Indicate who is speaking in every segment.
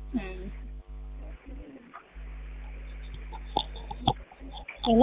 Speaker 1: እም። ሄሎ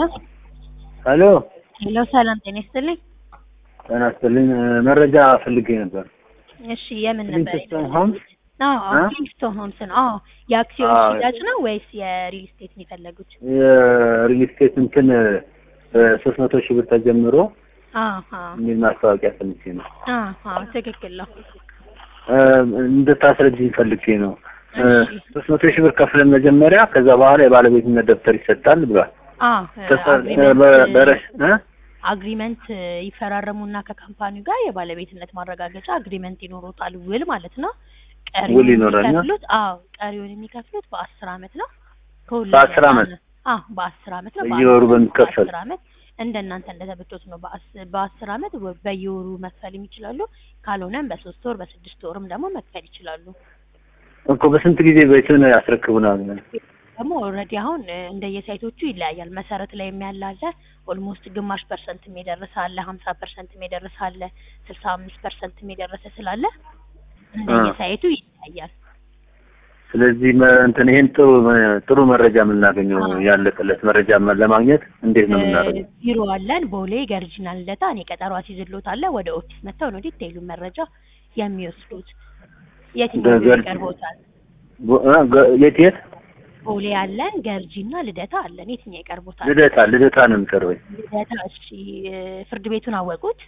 Speaker 2: ሄሎ
Speaker 1: ሄሎ፣ ሰላም ጤና ይስጥልኝ።
Speaker 2: ጤና ይስጥልኝ። መረጃ ፈልጌ ነበር።
Speaker 1: እሺ የምን ነበር?
Speaker 2: ሊንክስቶን ሆምስ
Speaker 1: አዎ
Speaker 2: አ?
Speaker 1: ኪንግስቶን ሆምስ ነው። አዎ የአክሲዮን
Speaker 2: አዎ።
Speaker 1: ሽያጭ ነው ወይስ የሪል ስቴት ነው የፈለጉት?
Speaker 2: የሪል ስቴት እንትን በሶስት መቶ ሺህ ብር ተጀምሮ
Speaker 1: አዎ
Speaker 2: የሚል ማስታወቂያ ፈልጌ ነው።
Speaker 1: አዎ ትክክል ነው።
Speaker 2: እ፣ እንድታስረጅኝ ፈልጌ ነው።
Speaker 1: እሺ።
Speaker 2: ሶስት መቶ ሺህ ብር ከፍለን መጀመሪያ ከዛ በኋላ የባለቤትነት ደብተር ይሰጣል ብሏል።
Speaker 1: አዎ
Speaker 2: ተሰ- በ- በረሽ እ?
Speaker 1: አግሪመንት ይፈራረሙና ከካምፓኒው ጋር የባለቤትነት ማረጋገጫ አግሪመንት ይኖሩታል፣ ውል ማለት ነው። ቀሪውን
Speaker 2: ውል ይኖራል፣
Speaker 1: የሚከፍሉት አዎ ቀሪውን የሚከፍሉት በአስር አመት ነው። ከሁሉ
Speaker 2: በአስር አመት?
Speaker 1: አዎ በአስር አመት ነው።
Speaker 2: በየወሩ
Speaker 1: በአስር አመት
Speaker 2: በሚከፈል?
Speaker 1: በአስር አመት እንደናንተ እንደተበቶት ነው። በአስ- በአስር አመት ወ- በየወሩ መክፈልም ይችላሉ። ካልሆነም በሶስት ወር በስድስት ወርም ደግሞ መክፈል ይችላሉ።
Speaker 2: እኮ በስንት ጊዜ ቤቱን ያስረክቡናል?
Speaker 1: ደግሞ ኦልሬዲ አሁን እ፣ እንደየሳይቶቹ ይለያያል። መሰረት ላይ የሚያላለ ኦልሞስት ግማሽ ፐርሰንት የደረሰ አለ፣ ሀምሳ ፐርሰንት የደረሰ አለ፣ ስልሳ አምስት ፐርሰንት የደረሰ ስላለ እንደየሳይቱ ይለያያል።
Speaker 2: ስለዚህ መ- እንትን ይሄን ጥሩ ጥሩ መረጃ የምናገኘው
Speaker 1: አዎ።
Speaker 2: ያለቀለት መረጃ መ- ለማግኘት እንዴት ነው የምናደርገው?
Speaker 1: እ፣ ቢሮ አለን ቦሌ ገርጂና ልደታ። እኔ ቀጠሮ አስይዝልዎት አለ ወደ ኦፊስ መጥተው ነው ዲቴይሉ መረጃ የሚወስዱት። የትኛው ቢሮ
Speaker 2: በገርጂ-
Speaker 1: ይቀርቦታል?
Speaker 2: ቦ- እ፣ ገ- የት የት?
Speaker 1: ቦሌ አለን ገርጂና ልደታ አለን። የትኛው ይቀርቦታል?
Speaker 2: ልደታ ልደታ ነው የሚቀርበኝ።
Speaker 1: ልደታ። እሺ እ፣ ፍርድ ቤቱን አወቁት?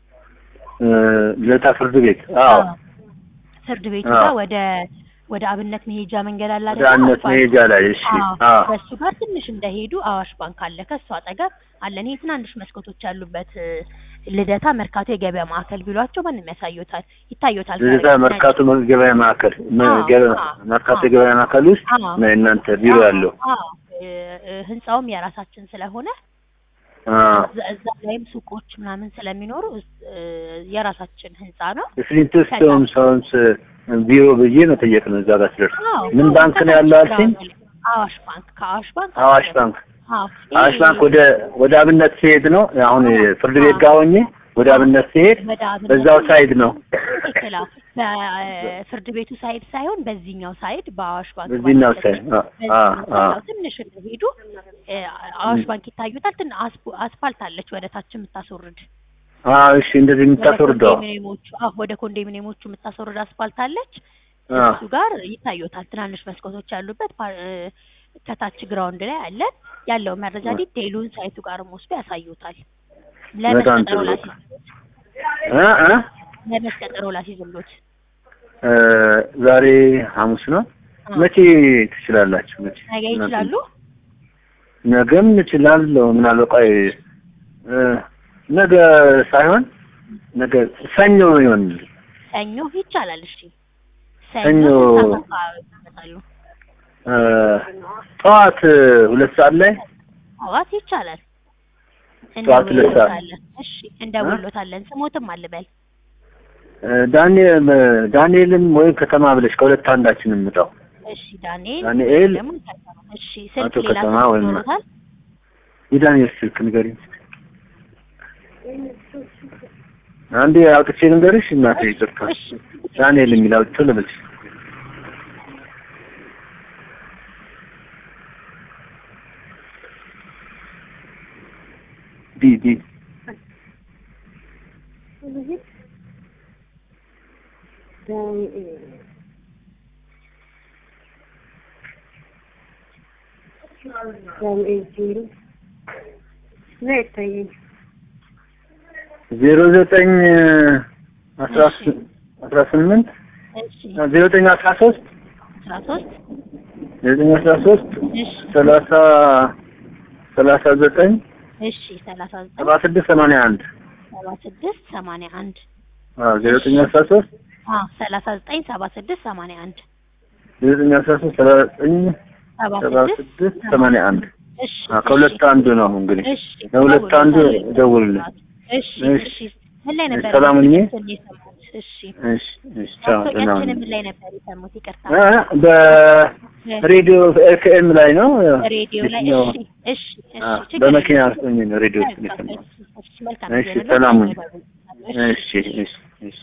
Speaker 2: እ፣ ልደታ ፍርድ ቤት። አዎ
Speaker 1: ፍርድ ቤቱ
Speaker 2: አዎ።
Speaker 1: ጋር ወደ ወደ አብነት መሄጃ መንገድ አለ
Speaker 2: ወደ
Speaker 1: አይደል?
Speaker 2: አነት
Speaker 1: አስፋልት።
Speaker 2: መሄጃ ላይ እሺ።
Speaker 1: አዎ፣
Speaker 2: አዎ
Speaker 1: በሱ ጋር ትንሽ እንደሄዱ አዋሽ ባንክ አለ። ከሱ አጠገብ አለ። እኔ ትናንሽ መስኮቶች ያሉበት እ፣ ልደታ መርካቶ የገበያ ማዕከል ቢሏቸው ማንም ያሳዩታል፣ ይታዩታል።
Speaker 2: ልደታ
Speaker 1: ከርቀት
Speaker 2: መርካቶ ገበያ ማዕከል መ-
Speaker 1: አዎ፣
Speaker 2: ገበያ-
Speaker 1: አዎ፣
Speaker 2: መርካቶ
Speaker 1: አዎ።
Speaker 2: ገበያ ማዕከል ውስጥ
Speaker 1: አዎ።
Speaker 2: ነው የእናንተ ቢሮ
Speaker 1: አዎ፣
Speaker 2: ያለው።
Speaker 1: አዎ። እ፣ እ፣ ህንጻውም የራሳችን ስለሆነ
Speaker 2: አዎ
Speaker 1: እዛ- እዛ ላይም ሱቆች ምናምን ስለሚኖሩ እ፣ የራሳችን ህንጻ ነው።
Speaker 2: ስሊንትስቶን ሰውንስ ቢሮ ብዬ መጠየቅ ነው እዛ ጋር ስደርስ።
Speaker 1: አዎ፣
Speaker 2: ምን
Speaker 1: አዎ፣
Speaker 2: ባንክ ነው ያለው አልሽኝ?
Speaker 1: አዋሽ ባንክ ከአዋሽ ባንክ
Speaker 2: አዋሽ ባንክ
Speaker 1: አዎ
Speaker 2: አዋሽ
Speaker 1: ይሄ-
Speaker 2: ባንክ ወደ ወደ አብነት ሲሄድ ነው አሁን ፍርድ ቤት ጋር ሆኜ ወደ አብነት ሲሄድ
Speaker 1: ወደ አብነት
Speaker 2: በዛው ሳይድ ነው
Speaker 1: ትክክል። አዎ። በፍርድ ቤቱ ሳይድ ሳይሆን በዚህኛው ሳይድ በአዋሽ ባንክ
Speaker 2: በዚህኛው
Speaker 1: ባለበት
Speaker 2: ሳይድ አ-
Speaker 1: በዚህኛው
Speaker 2: አ-
Speaker 1: ሳይድ
Speaker 2: አ-
Speaker 1: ያው ትንሽ እንደሄዱ እ፣ አዋሽ ባንክ ይታዩታል። ትን አስፖ- አስፋልት አለች ወደ ታች የምታስወርድ
Speaker 2: አዎ እሺ እንደዚህ
Speaker 1: ወደ
Speaker 2: የምታስወርደው
Speaker 1: ኮንዶሚኒየሞቹ አዎ ወደ ኮንዶሚኒየሞቹ የምታስወርድ አስፋልት አለች።
Speaker 2: አ
Speaker 1: እሱ ጋር ይታዩታል። ትናንሽ መስኮቶች ያሉበት ፓ- እ፣ ከታች ግራውንድ ላይ አለን ያለው መረጃ
Speaker 2: አ-
Speaker 1: ዲቴይሉን ሳይቱ ጋርም ወስዶ ያሳዩታል።
Speaker 2: በጣም
Speaker 1: ለመስቀጠሮ
Speaker 2: ጥሩ።
Speaker 1: ላሲዝሎት
Speaker 2: እ እ
Speaker 1: ለመስቀጠሮ ላሲዝሎት
Speaker 2: እ ዛሬ ሐሙስ ነው። መቼ ትችላላችሁ? መቼ
Speaker 1: ነገ ይችላሉ።
Speaker 2: ነገም እችላለሁ። ምናልባት ቆይ እ ነገ ሳይሆን ነገ ሰኞ ይሆን
Speaker 1: ሰኞ ይቻላል። እሺ
Speaker 2: ሰኞ
Speaker 1: ስንት ሰዓት አካባቢ ይመጣሉ?
Speaker 2: እ ጠዋት ሁለት ሰዓት ላይ
Speaker 1: ጠዋት ይቻላል።
Speaker 2: ጠዋት ሁለት ሰዓት።
Speaker 1: እንደውሎታለን። እሺ እንደውሎታለን። ስሞትም አልበል።
Speaker 2: እ ዳንኤል ዳንኤልም ወይም ከተማ ብለሽ ከሁለት አንዳችን የምጣው
Speaker 1: እሺ ዳንኤል
Speaker 2: ዳንኤል
Speaker 1: ደግሞ ከተማ። እሺ ስልክ
Speaker 2: አቶ
Speaker 1: ሌላ
Speaker 2: ከተማ
Speaker 1: ስልክ
Speaker 2: ወይም-
Speaker 1: ይኖሩታል?
Speaker 2: የዳንኤል ስልክ ንገሪኝ። አንዴ አውጥቼ ልንገርሽ እናቴ ይቅርታ።
Speaker 1: እሺ
Speaker 2: ዳንኤል የሚል አውጥቼ ልበልሽ። ዲ ዲ ዜሮ ዘጠኝ አስራ ስ- አስራ ስምንት
Speaker 1: እሺ
Speaker 2: ዜሮ ዘጠኝ አስራ ሶስት
Speaker 1: አስራ ሶስት
Speaker 2: ዜሮ ዘጠኝ አስራ ሶስት
Speaker 1: እሺ
Speaker 2: ሰላሳ ሰላሳ ዘጠኝ
Speaker 1: እሺ ሰላሳ ዘጠኝ
Speaker 2: ሰባ ስድስት ሰማንያ አንድ
Speaker 1: ሰባ ስድስት ሰማንያ አንድ
Speaker 2: ዜሮ ዘጠኝ አስራ ሶስት
Speaker 1: አዎ ሰላሳ ዘጠኝ ሰባ ስድስት ሰማንያ አንድ
Speaker 2: ዜሮ ዘጠኝ አስራ ሶስት ሰባ ዘጠኝ
Speaker 1: ሰባ
Speaker 2: ሰባ
Speaker 1: ስድስት
Speaker 2: ስድስት ሰማንያ አንድ
Speaker 1: እሺ
Speaker 2: ከሁለት አንዱ ነው እንግዲህ
Speaker 1: እሺ
Speaker 2: ከሁለት አንዱ ደውልልኝ።
Speaker 1: እሺ
Speaker 2: እሺ።
Speaker 1: እሺ ምን ላይ ነበር
Speaker 2: ሰላም ሁኚ።
Speaker 1: የሰሙት? እሺ
Speaker 2: እሺ እሺ ቻው ደህና ሁኚ።
Speaker 1: ማስታወቂያችን ምን ላይ ነበር የሰሙት? ይቅርታ
Speaker 2: እ በሬዲዮ ኤፍኤም ላይ ነው
Speaker 1: ሬዲዮ ላይ
Speaker 2: የትኛው?
Speaker 1: እሺ እሺ እሺ
Speaker 2: አ፣
Speaker 1: ችግር
Speaker 2: በመኪና
Speaker 1: የለም።
Speaker 2: ውስጥ ሆኜ ነው ሬዲዮ ውስጥ
Speaker 1: መልካም፣
Speaker 2: የሰማሁት።
Speaker 1: እሺ፣ እሺ፣ መልካም
Speaker 2: እሺ
Speaker 1: ጊዜ ነው።
Speaker 2: ሰላም ሁኚ።
Speaker 1: እሺ
Speaker 2: እሺ እሺ